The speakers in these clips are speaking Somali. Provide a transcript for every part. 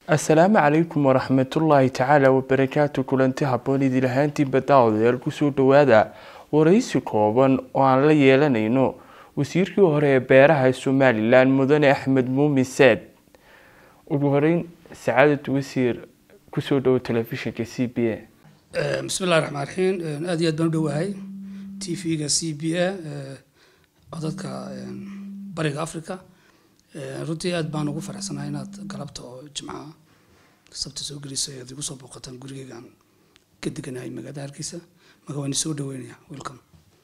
asalaamu calaykum waraxmatullaahi tacaala wabarakaatu kulanti habboon idil ahaantiinba daawadayaal kusoo dhowaada waraysi kooban oo aan la yeelanayno wasiirkii hore ee beeraha somalilan mudane axmed muumin saad ugu horeyn sacaadad wasiir kusoo dhowo telefishinka c b a bismi llahi raxmaan raxiim aada iyo aad baan u dhowahay t v-ga c b a codadka bariga africa runtii aad baan ugu faraxsanahay inaad galabta oo jimcaha sabta soo gelisa aad igu soo booqataan gurigeygaan ka deganahay magaalada hargeysa marka waan isoo dhaweynaya welcome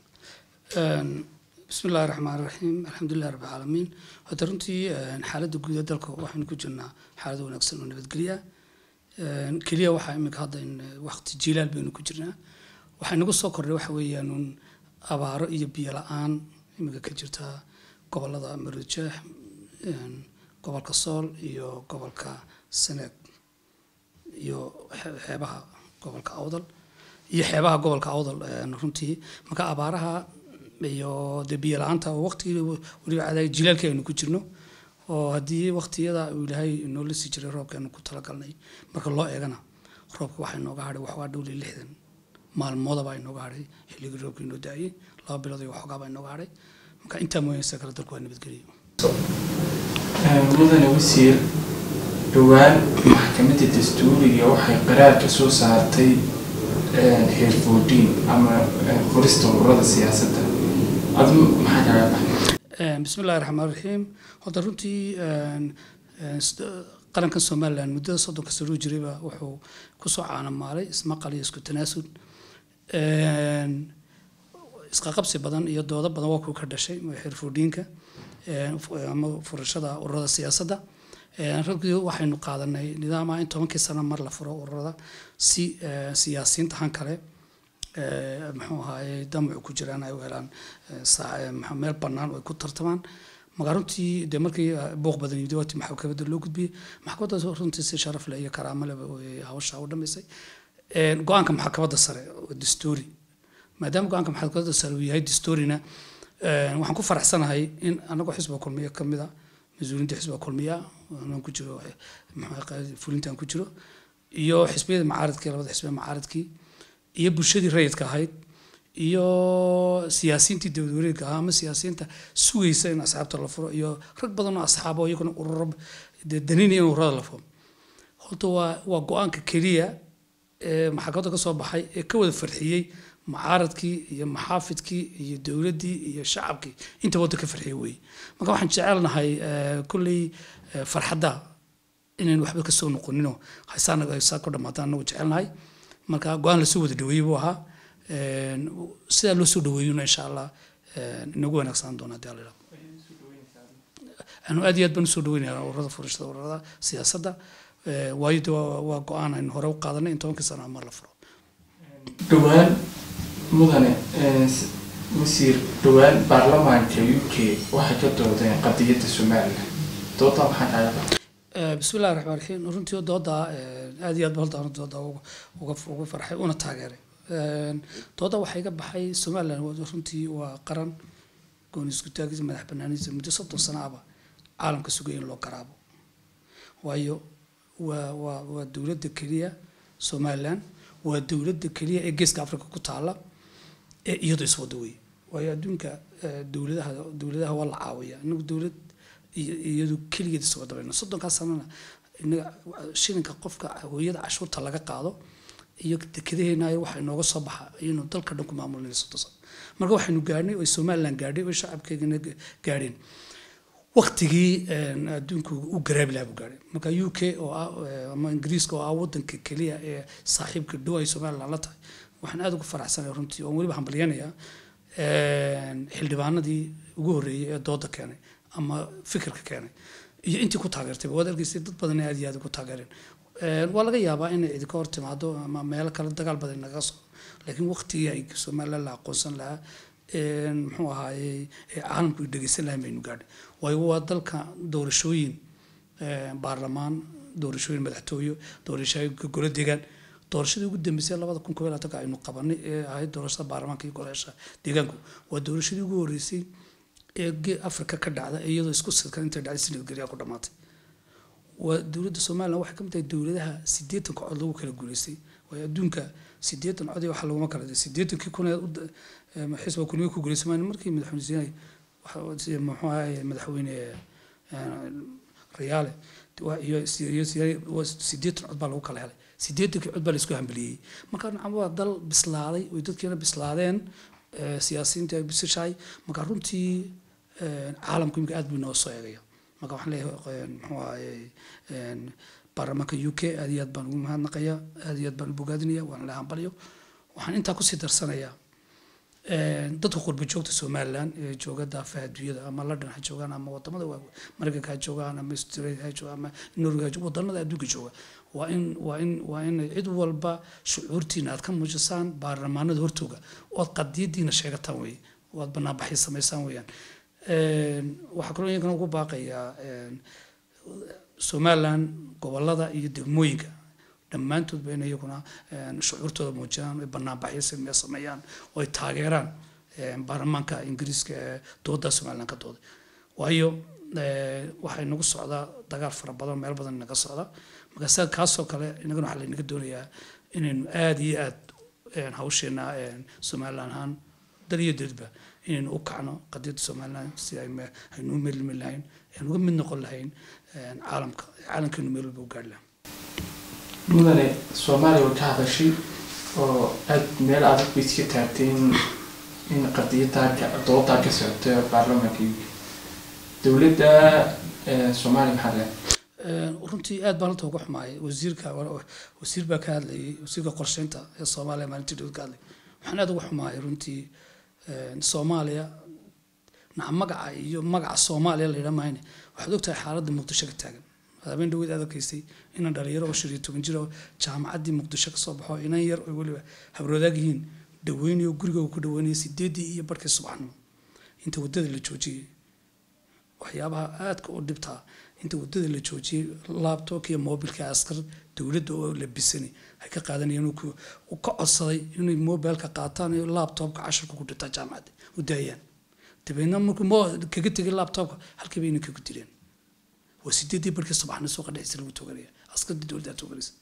bismi llahi raxmaan raxiim alxamdulilah rabbi caalamiin hadda runtii xaaladda guud ee dalka waxaynu ku jirnaa xaalad wanaagsan oo nabadgelya keliya waxaa imika hadda in waqti jiilaal baynu ku jirnaa waxay nagu soo kordhay waxa weeyaan un abaaro iyo biyo la-aan imika ka jirta gobolada marojeex gobolka sool iyo gobolka seneeg iyo xeebaha gobolka awdal iyo xeebaha gobolka awdal runtii marka abaaraha iyo dee biyo la-aanta oo waqtigii weliba cadaay jilaalkii aynu ku jirno oo haddii waqtiyada uu ilaahay noola sii jiray roobkeenu ku talagalnay marka loo eegana roobka waxaa inooga hadhay waxoogaa dhowli lixdan maalmoodaba inooga hadhay xilligii roobka inoo da-ayay laba bilood iyo waxoogaaba inooga hadhay marka intaa mooyaysa kale dalku waa nabadgeliyo mudane wasiir dhowaan maxkamadda dastuuriga waxay qaraar ka soo saartay heer foodiin ama qorista ururada siyaasadda adu maxaa kaga baxay bismi llahi raxmaan raxiim horta runtii qaranka somalilan muddada soddonka sanoo jirayba wuxuu kusoo caanamaalay ismaqal iyo isku tanaasul isqaqabsi badan iyo doodo badan waa kuu ka dhashay xirfoodhiinka ama furashada ururada siyaasadda ragii waxaynu qaadanay nidaama in tobankii sano mar la furo ururada si siyaasiyiinta han kale muxuu ahaaye damacu ku jiraan ay u helaan meel bannaan oo ay ku tartamaan marka runtii dee markii buuq badan yimid waati maxkamadda loo gudbiyey maxkamadda runtii si sharaf leh iyo karaamo leh hawsha u dhamaysay go-aanka maxkamadda sare oo dastuuri maadaama go-aanka maxkamadda sare uu yahay dastuurina waxaan ku faraxsanahay in anagoo xisbiga kulmiya ka mid a mas-uuliyiinta xisbiga kulmiya anaan ku jiro fulintaan ku jiro iyo xisbiyada macaaridkii labada xisbiya macaaridkii iyo bulshadii rayidka ahayd iyo siyaasiyiintii dowlad wareegka ahaa ama siyaasiyiinta sugaysa in asxaabta la furo iyo rag badan oo asxaabo iyaguna ururo daninaya in ururada la furo horta waa waa go-aanka keliya ee maxkamadda ka soo baxay ee ka wada farxiyey macaaradkii iyo maxaafidkii iyo dowladdii iyo shacabkii inta wadda ka farxiya weeye marka waxaan jecelnahay kolley farxadda inaynu waxba kasoo noqoninoo haysaanaga haysaa ku dhamaataan anagu jecelnahay marka go-aan lasoo wada dhaweeyey buu ahaa sidaa loo soo dhaweeyona insha allah inagu wanaagsanaan doona hadii alla anu aad iyo aad baan usoo dhaweynaya ururada furashada ururada siyaasadda waayo de waa go-aan aynu hore u qaadanay in tobankii sano mar la furo dhowaan mudane wasiir dhowaan baarlamaanka u k waxay ka doodeen qadiyadda somalilan doodaa maxaa kaaga baxay bismi illahi raxmaan raxiim runtii dooda aad iyo aad ba horta dooda uga uga farxay una taageeray dooda waxaa iga baxay somalilan runtii waa qaran gooni isku taagisa madax banaanidiisa muddo soddon sano aba caalamka sugaya in loo garaabo waayo waa waa waa dowladda keliya somalilan waa dowladda keliya ee geeska africa ku taala ee iyadu iswada wey waayo adduunka dowladaha dowladaha waa la caawiya inagu dowlad iyadu keligeed iswada bayna soddonkaa sanana inaga shilinka qofka hooyada cashuurta laga qaado iyo dekedaheena waxa inooga soo baxa ayaynu dalka dhan ku maamulinay soddon sano marka waxaynu gaadhnay oo somaliland gaadhay oo shacabkeegana gaadheen waktigii adduunku u garaabi lahaa buu gaadhay marka u k oo ah ama ingiriiska oo ah wadanka keliya ee saaxiibka dhow ay somaliland la tahay waxaan aada ugu faraxsanaya runtii oon weliba hambalyanayaa xildhibaanadii ugu horreeyey ee dooda keenay ama fikirka keenay iyo intii ku taageertay waad argeysay dad badan aad iyo aad ugu taageereen waa laga yaabaa inay idinka hor timaado ama meelo kale dagaal badan naga soo laakiin waqtigii ay somaliland la aqoonsan lahaa muxuu ahaaye caalamku dhegeysan lahayn baynu gaadhay waayo waa dalka doorashooyin baarlamaan doorashooyin madaxtooyo doorashooyin golo deegaan doorashadii ugu dambeysay labada kun koob iyo labaatanka aynu qabanay ee ahayd doorashada baarlamaanka iyo golayaasha deegaanku waa doorashadii ugu horreysay ee afrika ka dhacda iyadoo isku sidkan intay dhacday sanad geliya ku dhamaatay waa dowladda somalilan waxay ka mid tahay dowladaha siddeetanka cod lagu kala guuleystay waayo adduunka siddeetan cod iyo waxa laguma kala diray siddeetankii kun ee xisba kulmiye ku guuleystay maalin markii madaxweyne siinay muxuu ahaye madaxweyne rayaale iyo siddeetan cod baa lagu kala helay siddeetankii cod baa laisku hambeliyey marka nacam waa dal bislaaday oy dadkiina bislaadeen siyaasiyiinta ay bisishahay marka runtii caalamku imika aad buu inoo soo eegaya marka waxaan leeyahay muxuu ahaye baarlamaanka u k aad iyo aad baan ugu mahadnaqaya aad iyo aad baan u bogaadinaya waan la hambalyo waxaan intaa kusii darsanayaa dadka qurba joogta somalilan ee jooga daafaha adduunyada ama london ha joogaan ama wadamada mareykanka ha joogaan ama australia ha joogaan ama norway ha joogaan wadamada adduunka jooga waa in waa in waa in cid walba shucuurtiina aad ka muujisaan baarlamaanada hortooga ood qadiyadiina sheegataan weye oad banaanbaxyo samaysaan weeyaan waxaa kaloo iyankana ugu baaqayaa somalilan gobolada iyo degmooyinka dhammaantoodba in iyaguna shucuurtooda muujiyaan ay banaanbaxyo sameeyaan oo ay taageeraan baarlamaanka ingiriiska ee dooda somalilan ka dooday waayo waxay nagu socdaa dagaal fara badan meel badan inaga socda marka sida kaasoo kale inagana waxaa laynaga doonayaa inaynu aada iyo aad hawsheena somalilan ahaan dal iyo dadba inaynu u kacno qadiyadda somalilan si aynu u melmi lahayn aynu uga mid noqon lahayn caalamka caalamkeenu meel walba u gaari lahayn mudane soomaaliya way ka hadashay oo aad meel adag bay iska taagtay in in qadiyadaa doodaa ka socoto baarlamaanka uk dowladda soomaaliya maxaa le runtii aad baan halta uga xumaayay wasiirka wasiir baa ka hadlayay wasiirka qorsheynta ee soomaaliya maalintii dowlad ka hadlay waxaan aad uga xumaayay runtii soomaaliya naca magaca iyo magaca soomaaliya la yidhaa mahayne waxaad ogtahay xaaladda muqdisho ka taagan habeen dhaweyd aad arkaysay inan dhalinyaro oo shan iyo toban jir oo jaamacaddii muqdisho kasoo baxo inan yar oo weliba habroodaag yihiin dhaweynayo guriga ku dhaweynaya sideedii iyo barkii subaxnimo inta waddada la joojiyey waxyaabaha aadka u dhibtaa inta waddada la joojiyey labtobka iyo mobilka askar dowladda oo labisani ay ka qaadanayeen uu ka codsaday inay mobilka qaataan iyo labtobka cashirka ku dhirtaa jaamacadda u daayaan dabeedna markuu mo kaga tegay labtobka halkiiba inay kagu dileen waa sideedii barkii subaxna suuqa dhexdiisa lagu toganaya askartii dowladda toganaysa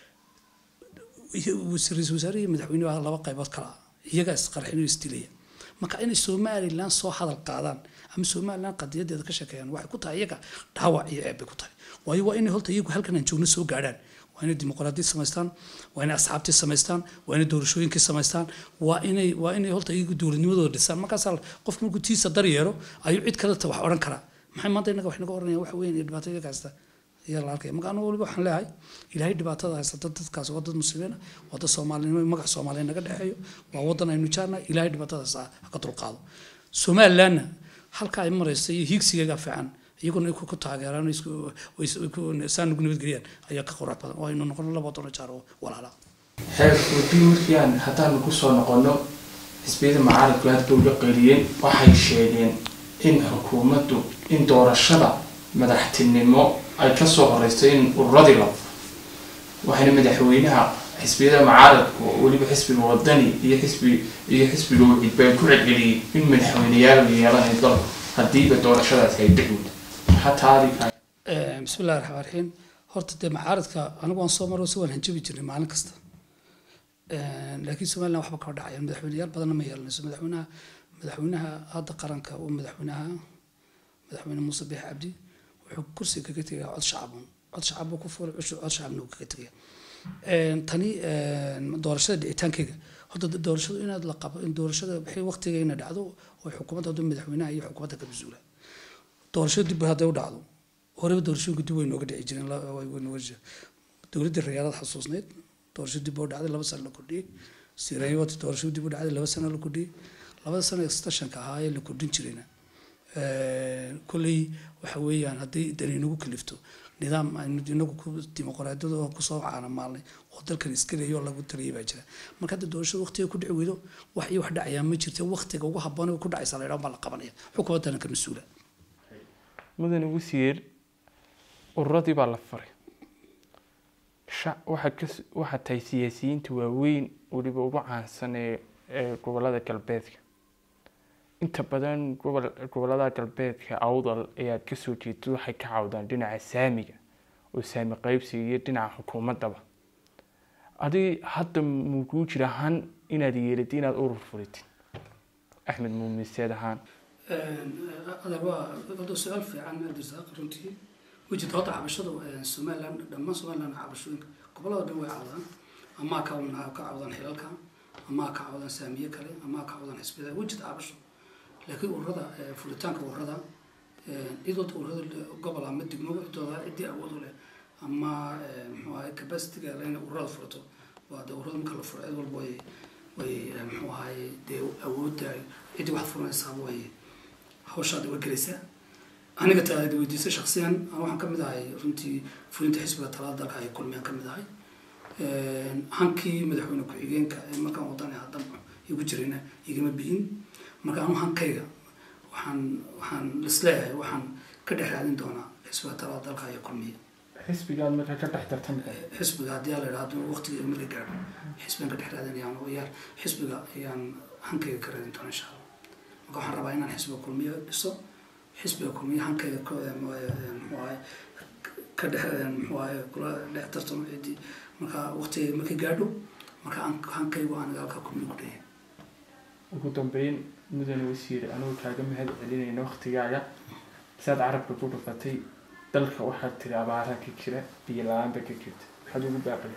ra-iisul wasaare iyo madaxweyne baa laba qaybood kala ah iyagaa isqarxin oo isdilaya marka inay somalilan soo hadal qaadaan ama somalilan qadiyadeeda ka sheekeeyaan waxay ku tahay iyaga dhaawac iyo ceeb bay ku tahay waayo waa inay holta iyagu halkan aan joogno soo gaadhaan waa inay dimuqraadiyad samaystaan waa inay asxaabtii samaystaan waa inay doorashooyinkii samaystaan waa inay waa inay holta iyagu dowladnimadooda dhisaan markaasaa qof markuu tiisa dar yeero ayuu cid kaleta wax odhan karaa maxay maanta inaga wax naga oranayaan waxa weyn iyo dhibaato iyaga haysta ayaa la arkaya marka anigu waliba waxaan leeyahay ilaahay dhibaatada haysata dadkaas waa dad muslimiina waa dad soomaalinimo magac soomaaliya naga dhexeeyo waa wadan aynu jaarnahay ilaahay dhibaatadaas ha ka dulqaado somalilanna halka ay maraysa iyo hiigsigeega fiican iyaguna ay ku taageeraan saan ugu nabadgeliyaan ayaa ka qurux badan oo aynu noqono laba dono jaar oo walaala xeer wadii markii aan haddaanu kusoo noqono xisbiyada macaaridku aad bay uga qeeliyeen waxay sheegeen in xukuumaddu in doorashada madaxtinimo ay kasoo horeysto in ururadii la waxayna madaxweynaha xisbiyada macaaradku weliba xisbiga wadani iyo xisbi iyo xisbiga wacid baa ku celceliyey in madaxweyneyaal la yeelanayo dalku hadiiba doorashadaas ay dhicud maxaa taadika bismi illahi raxmaan raxiim horta dee macaaradka anigu waan soo maro si waan hanjabi jirnay maalin kasta laakiin somaliland waxba kama dhacayaan madaxweyneyaal badanna ma yeelanayso madaxweynaha madaxweynaha hadda qaranka uu madaxweynaha madaxweyne muuse biix cabdi wuxuu kursiga kaga tegaya cod shacabun cod shacab buu ku fuulay cod shacabna uu kaga tegaya tani doorashada dhicitaankeyga horta doorashadu inaad la qabo in doorashada wixii waqtiga ina dhacdo oo xukuumadda haduu madaxweynaha iyo xukuumadda ka masuula doorashada dib hadday u dhacdo horeba doorashooyinka dib way nooga dhici jireen dowladdii rayaalada xasuusneyd doorashada dib oo dhacday laba sano la kordhiyey sirayot doorashada dib u dhacday laba sano la kordhiyey labada sano extensionka ahaa ee la kordhin jirayna kolley waxa weeyaan haddii dani inagu kalifto nidaam aynu inagu ku dimuqraadiyada oo kusoo caanamaalnay oo dalkan iskaleeyo oo lagu taliyay baa jira marka hadda doorashada waqtiga ku dhici weydo wax iyo wax dhacayaa ma jirta waqtiga ugu habboon ku dhacaysa la yidhaha baa la qabanaya xukuumaddana ka mas-uula mudane wasiir ururadii baa la faray waxaa ka waxaa tahay siyaasiyiinta waaweyn weliba ugu caansan ee ee gobolada galbeedka inta badan gobol gobolada galbeedka awdal ayaad kasoo jeedto waxay ka cawdaan dhinaca saamiga oo saami qaybsiga iyo dhinaca xukuumaddaba adi hadda muu kuu jira han inaad yeelatid inaad urur furitid axmed muumin seed ahaan adeer waa wada su-aal fiican abdirasaaq runtii wejid horta cabashadu somaliland dhammaan somaliland cabashooyinka gobolada dhan way cawdaan amaa ka ka cawdaan xilalka amaa ka cawdaan saamiye kale amaa ka cawdaan xisbiyada wejid cabasho laakiin ururada furitaanka ururada cidood ururada gobol ama degmo cidooda ciddii awood u leh ama muxuu ahay capacityga le inay ururada furato waa de ururada marka la furo cid walba way way muxuu ahay dee awoodda ciddii waxaad furanaysaaba way hawshaada way gelaysaa aniga taad weydiisay shaksiyan waxaan ka mid ahay runtii fulinta xisbiga talada dalka ay kulmiyaan ka mid ahay hankii madaxweyne ku-xigeenka ee markaan wadan haddan igu jirayna igama biyin marka anu hankayga waxaan waxaan isleeyahay waxaan ka dhex raadin doonaa xisbiga talada dalka iyo kulmiya xisbigaad markaa ka dhex tartan xisbiga haddii la idhahdo waqtiga marka gaadho xisbigan ka dhex raadinayaan yaar xisbiga ayaan hankayga ka raadin doonaa insha allah marka waxaan rabaa inaan xisbiga kulmiya dhiso xisbiga kulmiya hankayga muxuahay ka dhex muxuahay kula dhex tartamo ciddii marka waqtiga markay gaadho marka hankaygu aniga halkaa kulmiya ku dheeya ugu dambeyn mudane wasiir anugu kaaga mahad celinayna waktigaaga saad carabka ku dhufatay dalka waxaad tiri abaara ka jira biyo la-aanba ka jirta maxaad ugu baaqi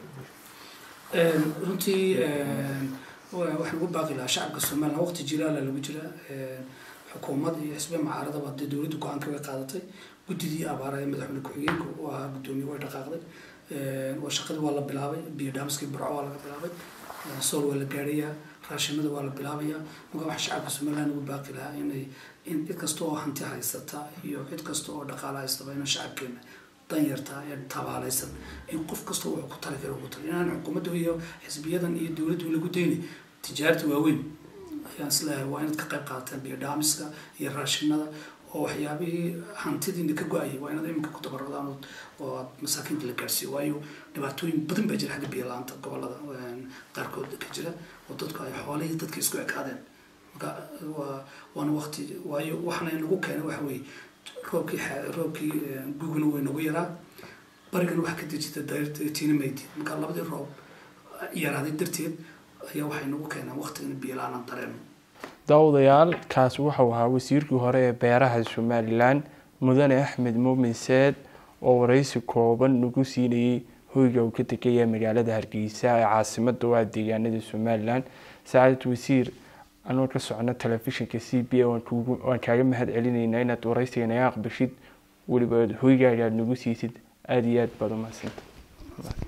runtii waxaan ugu baaqi lahaa shacabka somaliland waqti jilaala lagu jira xukuumad iyo xisbiya macaaradaba dee dowladda go-aanka way qaadatay guddidii abaara ee madaxweyne ku-xigeenka u ahaa guddoomiye way dhaqaaqday waa shaqadii waa la bilaabay biyo dhaamiskii burco waa laga bilaabay sool waa la gaadhayaa raashinada waa la bilaabayaa marka waxaa shacabka somaliland ugu baaqi lahaa inay in cid kasta oo hanti haysata iyo cid kasta oo dhaqaala haystaba inaan shacabkeena danyarta ee tabaalaysan in qof kasta wuxuu ku tali kara ugu tali inaan xukuumadda iyo xisbiyadan iyo dowladdu lagu dayni tijaarta waaweyn ayaan isleeyahay waa inaad ka qayb qaadataan biyo dhaamiska iyo raashinada oo waxyaabihii hantidiina ka go-ayay waa inaad iminka ku dabaradaan oo aad masaakiinta la gaarsiiyo waayo dhibaatooyin badan baa jira xagga biyo la-aanta gobolada qaarkood ka jira oo dadku ay xoolihii dadka isku ekaadeen marka waa waana waqti waayo waxna inagu keenay waxa weeye roobkii roobkii guguna way nagu yaraa barigana waxa ka dejita tiina maydi marka labadii roob yaraaday darteed ayaa waxay nagu keenaan waqtigan biyo la-aanan dareeno daawadayaal kaasi wuxuu ahaa wasiirkii hore ee beeraha somalilan mudane axmed muumin seed oo waraysi kooban nagu siinayay hoyga uu ka tegaya magaalada hargeysa ee caasimada u ah deegaanada somalilan saacadad wasiir anoo ka socno telefishinka c b a waan kaaga mahad celinaynaa inaad waraysiga naga aqbashid weliba hoygaaga aad nagu siisid aada iyo aad baad umahadsantahy